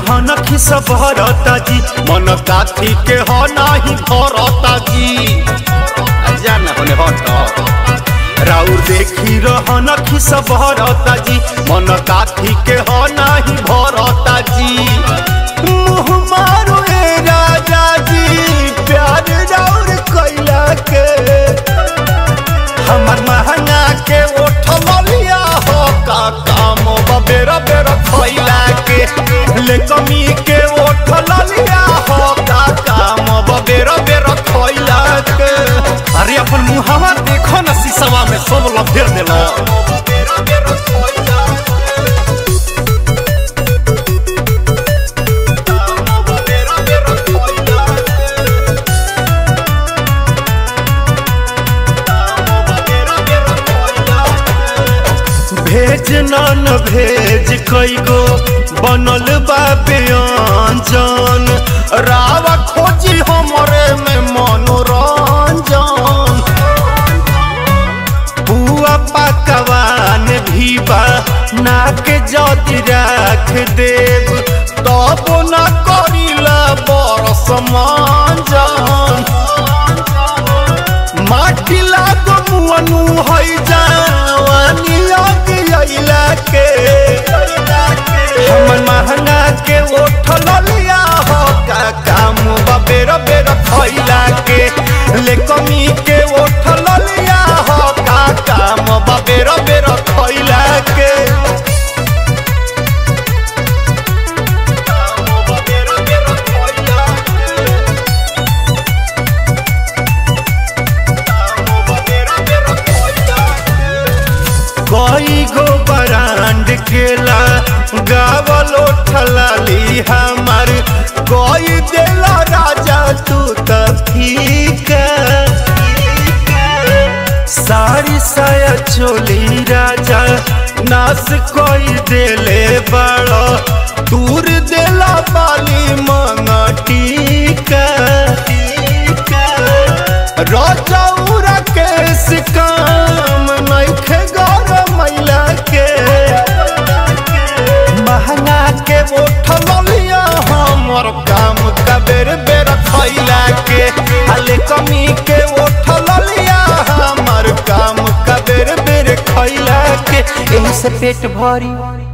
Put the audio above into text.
रहन खिस भरता जी मन काथी के ह नाही भरता जी जाना होने हट राउर देखी रहन खिस भरता जी मन काथी के ह नाही भरता जी मुँह मारो ए राजा जी प्यार राउर कैला के हमर महंगा के उठल लिया हो का काम बेरा बेरा खैला के ले कमी के उठल लिया हो का काम बेरा बेरा खैला के अरे अपन मुहावा देखो न शीशवा में सब लफेर देला भेज न भेज कैगो बनल बा व्यंजन रावा खोजी हमरे में मनोरंजन बुआ पकवान भी बा नाक जदि राख देव तब न करिला बरस मंजन माटी लागो मुअनु है जवानी लग अइला के हमर महंगा के उठल लिया हो का काम बेर बेर खैला के ले कमी के उठल लिया हो का काम बेर बेर खैला के कई गो बरांड केला गावल ठलाली हमार कोई देला राजा तू त फीका सारी साया चोली राजा नास कोई देले बड़ा दूर देला बाली मंगटीका राजा उरा केस काम नइखे गौर मैला के महंगा के उठल लिया हमर काम का बेर बेर खैला के हाले कमी के उठल लिया हमर काम का बेर बेर खैला के एही से पेट भरी